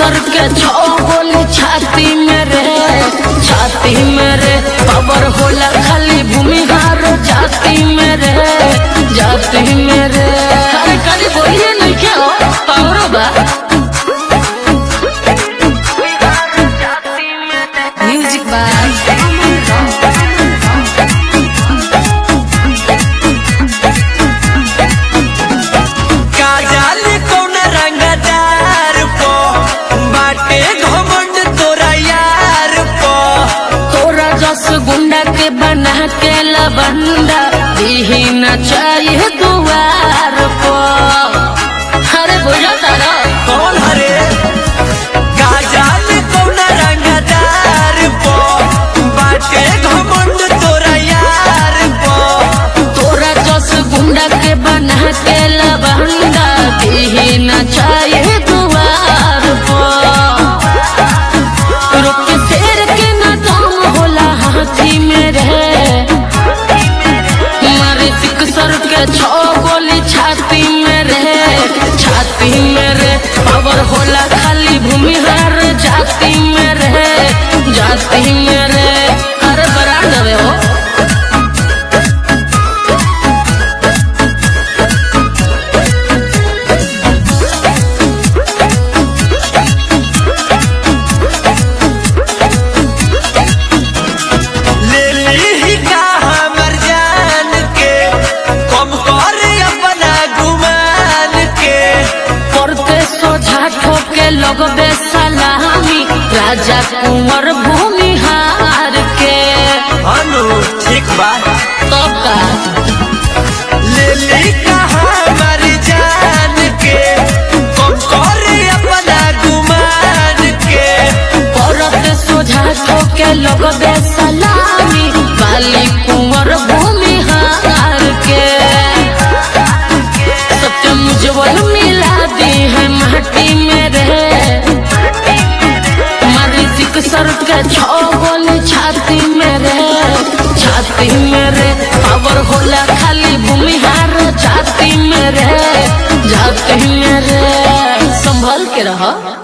सर के छो गोली छाती में रे छाती में रे पावर होला खाली भूमिहार जाति में रे जाति में रे अरे कभी बोलिए नहीं क्या हो पावर बा म्यूजिक बाय काजल कौन रंगदार पो बाटे घमंड तोरा यार पो तोरा जस गुंडा के बना के लबंदा दीही न चाहिए दुआर को अरे बुझा तारा कौन हरे काजल कौन रंगदार पो बाटे घमंड तोरा यार पो तोरा जस गुंडा के बना के लबंदा दीही न चाहिए दुआर को रुक शेर के न दम होला हाथी में रे मारे सिक सर के छो गोली छाती में रे छाती में रे पावर होला खाली भूमिहार जाति में रे जाति में रे अरे बरा दबे हो ले ली का हमर जान के कम कर अपना गुमान के करते सोझा ठोके लगबे सलामी राजा कुंवर भूमिहार के अनु ठीक बा तब का ले ली का हमर जान के कम कर अपना गुमान के औरत सोझा ठोके लगबे सलामी बाली कुंवर भूमिहार के सत्यम उज्जवल मिला दी है माटी में रे मारी सिक सर के छो गोली छाती में रे छाती में रे पावर होला खाली भूमिहार जाति में रे जाति में रे संभल के रह